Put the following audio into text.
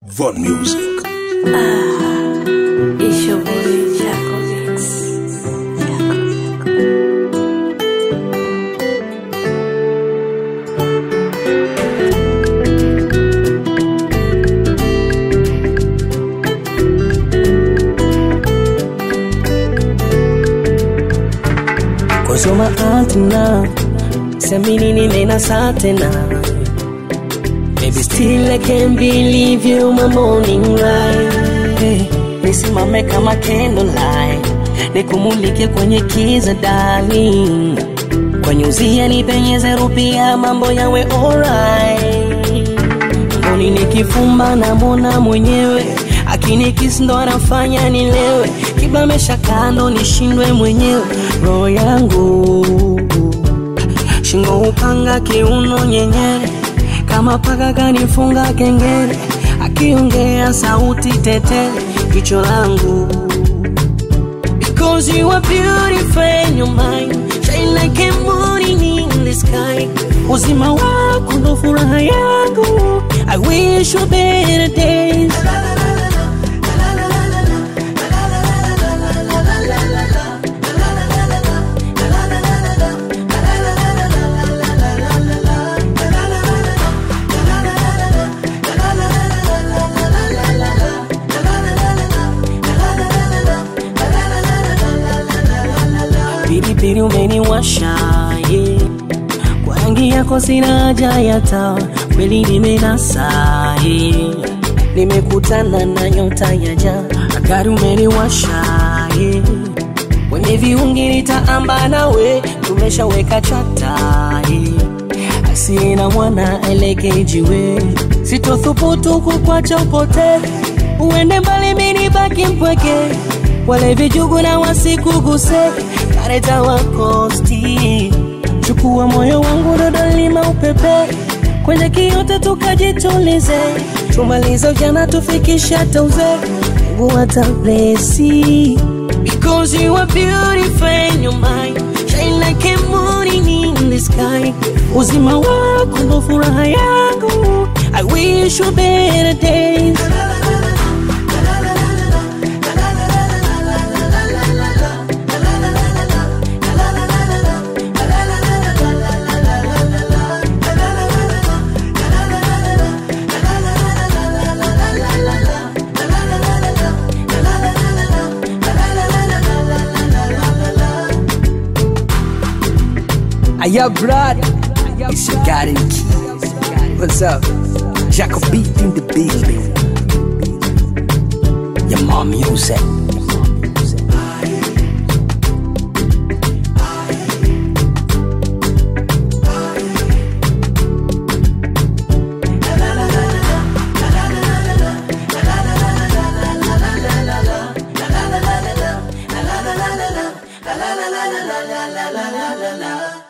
Von Music. It's your boy Jaco Mix. Jaco. Cause you're my aunt now. Semini nimenasa tena. Baby, still I can't believe you, my morning light. Hey, nisimame kama candlelight, nikumulike kwenye kiza darling. Kwa nyuzia nipenyeze rupia, mambo yawe alright. Mboni nikifumba namwona mwenyewe akinikisi ndo anafanya nilewe, kibamesha kando nishindwe mwenyewe, roho yangu shingo upanga kiuno nyenyere, kama paka kanifunga kengele, akiongea sauti tetere, jicho langu Because you are beautiful and your mind Shine like a morning in the sky Uzima wako ndo furaha yangu I wish you better days Pilipili umeniwasha yeah. Kwa rangi yako sina haja ya taa, kweli nimenasa yeah. Nimekutana na nyota ya jaa, gari umeniwasha yeah. Kwenye viungi nitaamba nawe, tumeshaweka chata yeah. Asiye na mwana aelekee jiwe, sitothubutu kukwacha upotee, uende mbali, mimi baki mpweke, wale vijugu na wasikuguse, kareta wakosti chukua moyo wangu dodolima upepe kwenye kiyote tukajitulize tumalize ujana tufikishe hata uzee Mungu atablesi Because you are beautiful and your mind Shine like a morning in the sky Uzima wako ndo furaha yangu I wish you better days Aya Brad, it's your garden key. What's up? Jacob beat in the building. Your mom music. la la la la la la la la la la la